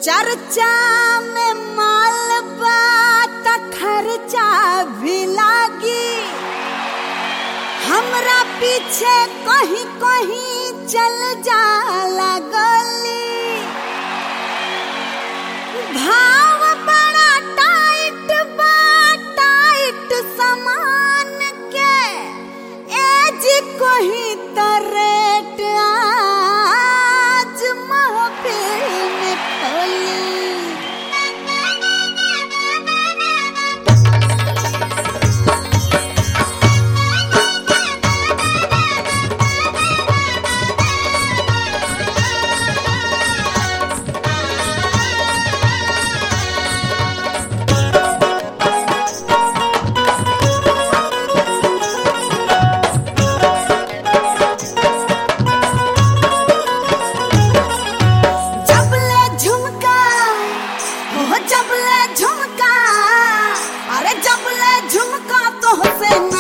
चर्चा में माल बात खर्चा भी लागी हमरा पीछे कहीं कहीं चल जाला गली भाव बड़ा टाइट बा टाइट सामान के एज कोही त रेट आज महफिल में खोली जबले झुमका हो जबले झुमका अरे जबले झुमका तो से